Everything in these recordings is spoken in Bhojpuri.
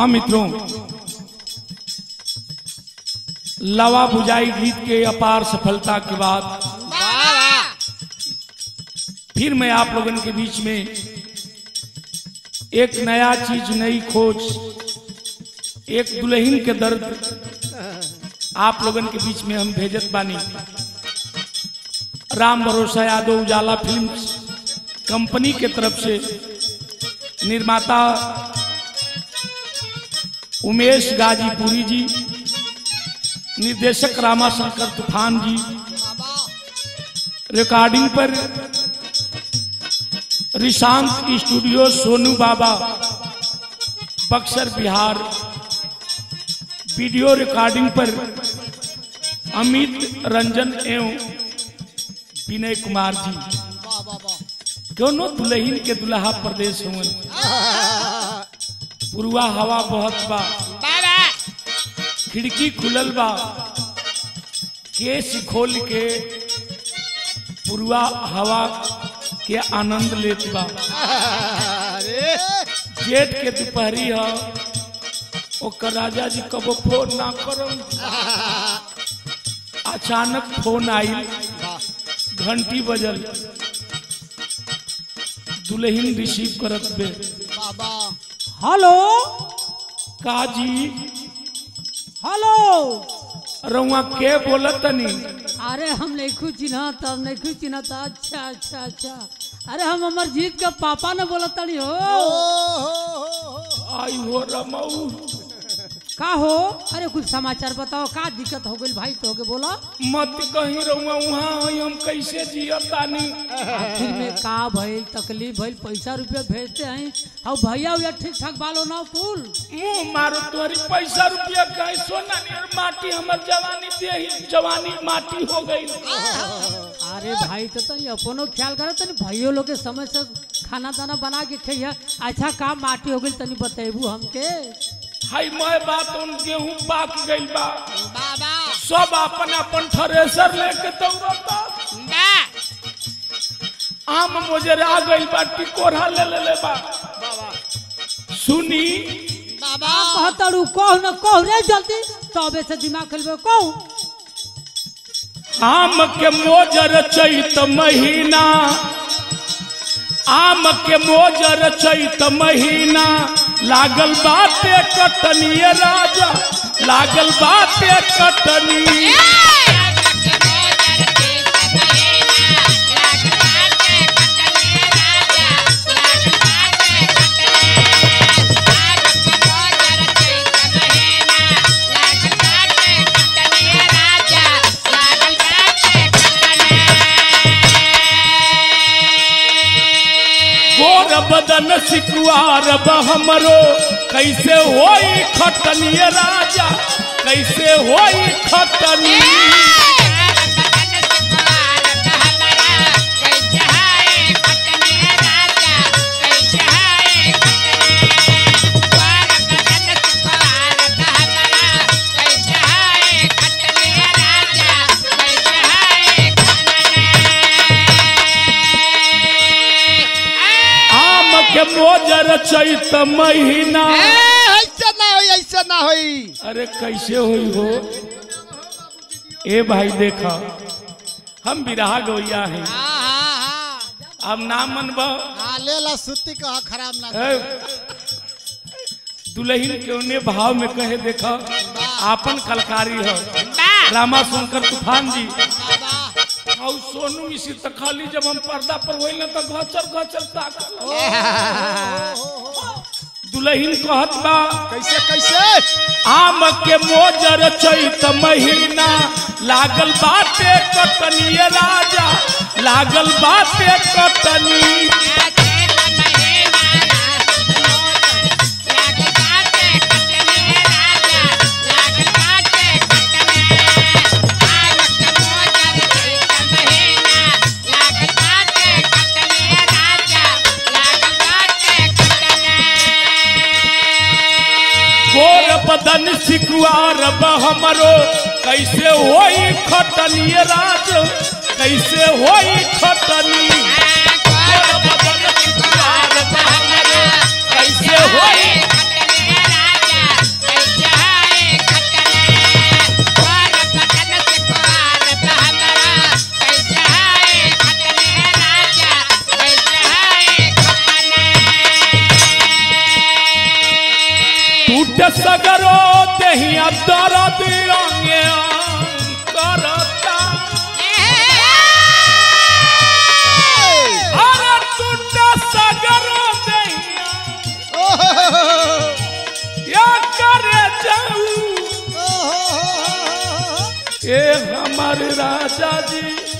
हाँ मित्रों लवा बुझाई गीत के अपार सफलता के बाद फिर मैं आप लोगों के बीच में एक नया चीज नई खोज एक दुल्हन के दर्द आप लोगन के बीच में हम भेजत बानी राम भरोसा यादव उजाला फिल्म्स कंपनी के तरफ से निर्माता उमेश गाजीपुरी जी निर्देशक रामाशंकर तूफान जी रिकॉर्डिंग पर रिशांत स्टूडियो सोनू बाबा बक्सर बिहार वीडियो रिकॉर्डिंग पर अमित रंजन एवं विनय कुमार जी दोनों दुल्हन के दुल्हा प्रदेश हुए पुरवा हवा बहुत बा खिड़की खुलल बा केस खोल के पुरवा हवा के आनंद लेत बा जेठ के दोपहरी ह ओकर राजा जी कबो फोन ना करम अचानक फोन आई घंटी बजल दुल्हन रिसीव करत बे हेलो का जी हेलो रउआ के बोलत तनी अरे हम नहीं कुछ चिन्हा तब नहीं कुछ चिन्हा था अच्छा अच्छा अच्छा अरे हम अमरजीत के पापा ने बोला तनी हो आई हो रमऊ का हो अरे कुछ समाचार बताओ का दिक्कत हो गई भाई तो के बोला मत कहीं रउआ वहाँ हई हम कैसे जियत तानी आखिर में का भइल तकलीफ भइल पैसा रुपया भेजते हैं और भैया भैया ठीक ठाक बालो ना कुल मुंह मारो तुम्हारी पैसा रुपया कहे सोना नियर माटी हमर जवानी देही जवानी माटी हो गई अरे भाई तो तनी अपनो ख्याल करे तनी भाइयों लोग के समय से खाना दाना बना के खइया अच्छा काम माटी हो गई तनी बतेबू हमके हाई मैं बात उन गेहूं पाक गइल बा सब अपन अपन थ्रेसर लेके दौड़ता आम मुझे आ गइल बा टिकोरा ले ले ले बा सुनी का कहतड़ू कहो न कहो रे जल्दी तबे से दिमाग खेलबे कहो आम के मोजर चैत महीना आम के मोजर चैत महीना लागल बाटे कटनिए राजा लागल बाटे कटनी गोर बदन सिकुआर हमरो कैसे होई खटनिए राजा कैसे होई खटनी आम के मोजर चैत महीना ऐसे ना होई ऐसे ना होई अरे कैसे हुई हो ए भाई देखा हम बिरहा गौया हैं अब ना मनब हाँ ले ला सुती कहा खराब ना ए, दुल्हन के उन्हें भाव में कहे देखा आपन कलकारी है रामा शंकर तूफान जी और सोनू मिश्र तो खाली जब हम पर्दा पर वही ना तो घचर घचर ताकत दुल्हन कहत बा कैसे कैसे आम के मोजर चैत महीना लागल बाटे कटनिए राजा लागल बाटे कटनी गोर बदन सिकुआर हमरो कैसे होई खटनिए राज कैसे होई खटनी गोर बदन सिकुआर हमरो कैसे होई अंगे अंग करता अरे टूटा सगरो दैया या करे जाऊ ए हमारे राजा जी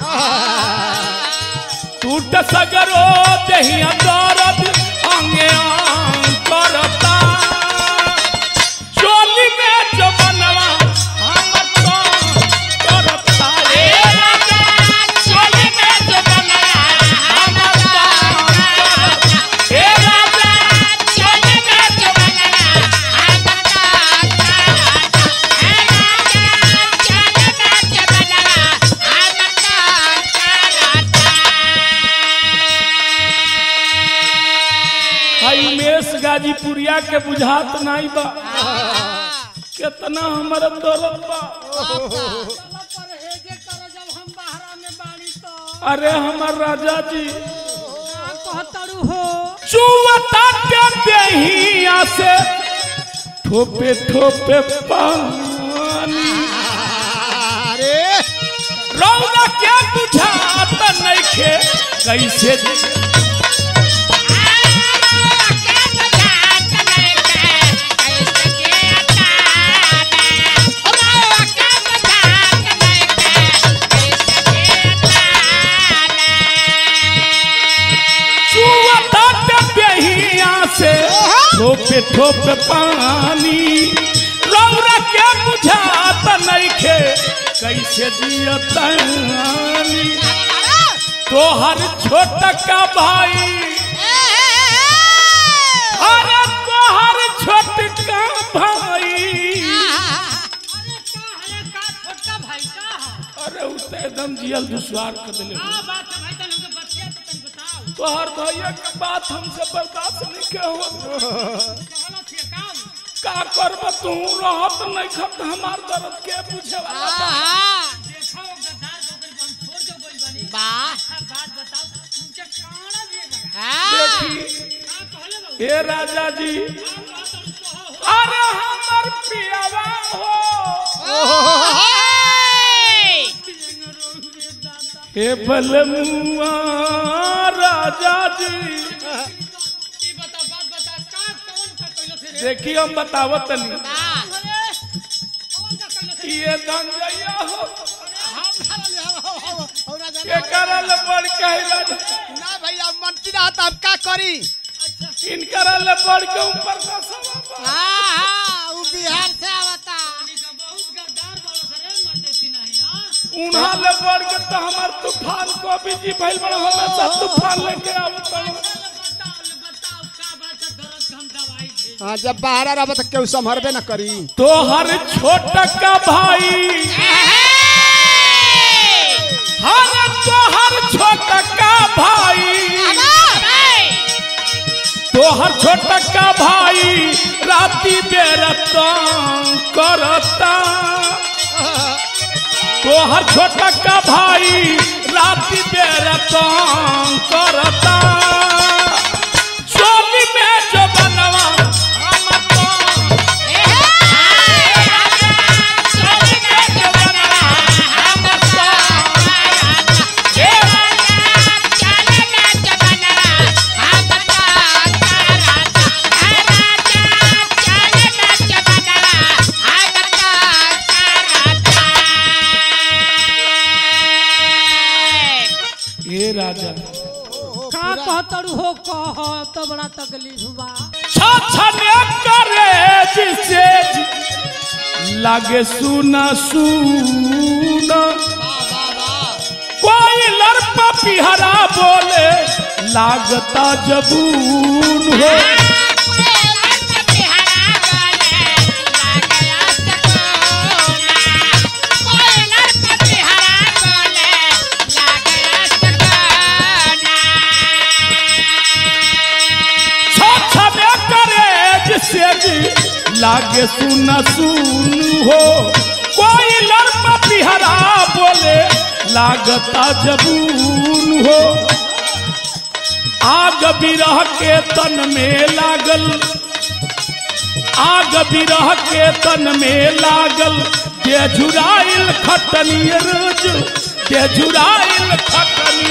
टूट सगरो दहिया दर्द अंगे अंग करता चोली में जो बनवा हम तो करता ए राजा चोली में जो बनवा हम तो करता ए राजा चोली में जो भाई उमेश गाजीपुरिया के बुझात नहीं बा कितना हमारा दर्द बा परहेजे कर जब हम बाहरा में बाड़ी तो अरे हमार राजा जी का कहतड़ू हो चुवता के देहिया से ठोपे ठोपे पानी अरे रौदा के बुझात नइखे कैसे चुवता के देहिया से ठोपे ठोपे पानी रौदा के बुझात नइखे कैसे जियतानी तोहर छोटका भाई अरे तोहर छोटका भाई अरे का है का छोटका भाई का है अरे उ त एकदम जियल दुश्वार कर देले का बात है भाई तन हमके बतिया तो तन बताओ तोहर भैया के बात हमसे बर्दाश्त नहीं के हो कहला थे काम का करब तू रहत नहीं खत हमार दर्द के पूछे वाला बा। देखो गद्दार बदल हम छोड़ के बोल बनी अच्छा बात बताओ तुमके काना भी लगा देखी का कहले बाबू हे राजा जी अरे हमर पियावा हो हे बलमुआ राजा जी ई बता बात बता का कौन का कहलो थे रे देखी हम बतावत नहीं अरे कौन का कहलो थे ये गंजैया हो और राजा के करल बड़ कहला ना भैया मंत्री रहता अब का करी इन करल बड़ के ऊपर का सवाब ऊ बिहार से आवता पानी का बहुत गद्दार वाला सरे मरते थी नहीं हां उन्हा ले बड़ के तो हमार तूफान को भी जी भइल बड़ हमेशा तूफान लेके आवत बड़ बताओ बताओ का बात है दर्द का हम दवाई भेज हाँ जब बाहर रहब तो केहू संभरबे न करी तोहर छोटका भाई हर तोहर छोटका भाई तोहर छोटका भाई राती बेरतन करता तोहर छोटका भाई राती बेरतन करता चोली में जो बनवा हम तो चोली में जो बनवा हम तो ये राजा का कहतड़ू हो कह तो बड़ा तकलीफ बा छछने करे जिसे लागे सुना सुना कोई लड़पा पिहरा बोले लागता जबून हो छछने करे जिसे जी लागे सुना सुन हो कोई लड़पा पिहरा बोले लागता जबून हो आग बिरह के तन में लागल आग बिरह के तन में लागल दे झुराइल खटनी रोज दे झुराइल खटनी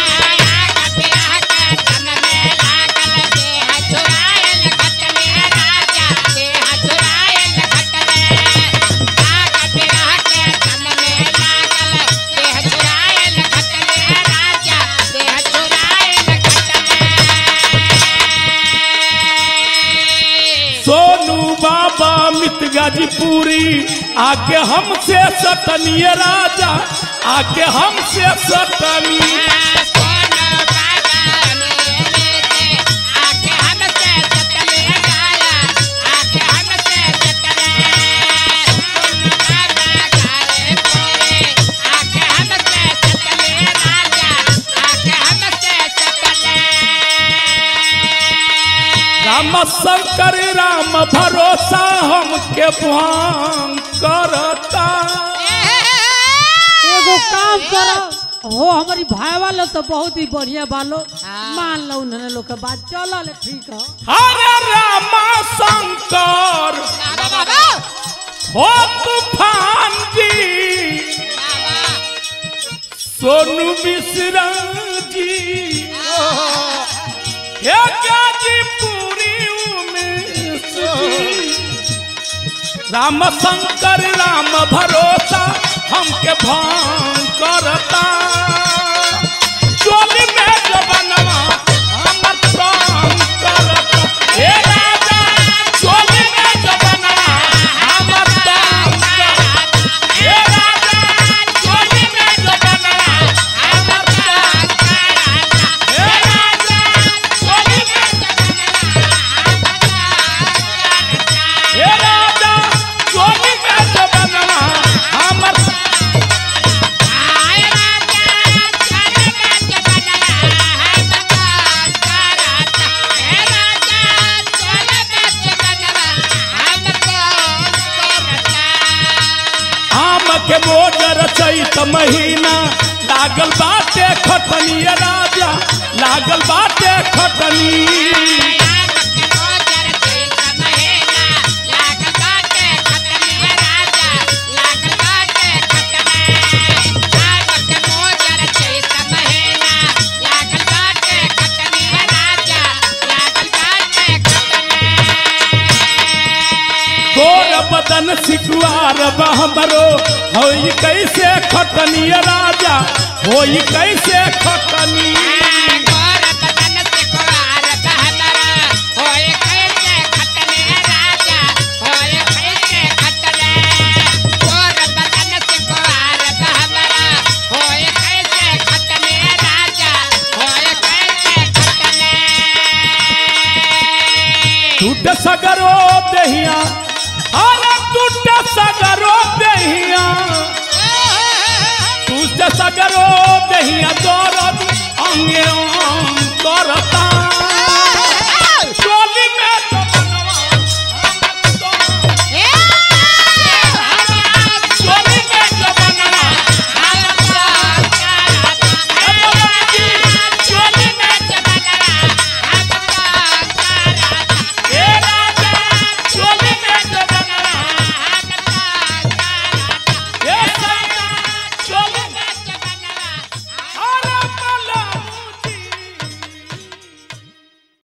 सोनू बाबा मित गाजीपुरी आके हमसे सतनिय राजा आके हमसे सतनी राम शंकर राम भरोसा हमके भांग करता एगो काम करो हो हमारी भाई वालो तो बहुत ही बढ़िया बालो मान लो उन्होंने लोग के बात चलो ले ठीक है हरे राम शंकर हो तूफान जी सोनू मिश्रा जी हे गाजीपुरी उमेश जी राम शंकर राम भरोसा हमके भांग करता चोली में जो बनवा हमर प्राण करता हे राजा चोली में जो बनवा हमर प्राण करता हे राजा चोली में जो बनवा हमर प्राण करता हे राजा चोली में हे राजा चोली में जो बनवा हमर आम के मोजर चैत महीना लागल बाटे खटनी राजा लागल बाटे खटनी गोर बदन सिकुआर बहमरो होई कैसे खटनी राजा होई कैसे खटनी टूट सगरो दहिया अरे टूट सगरो दहिया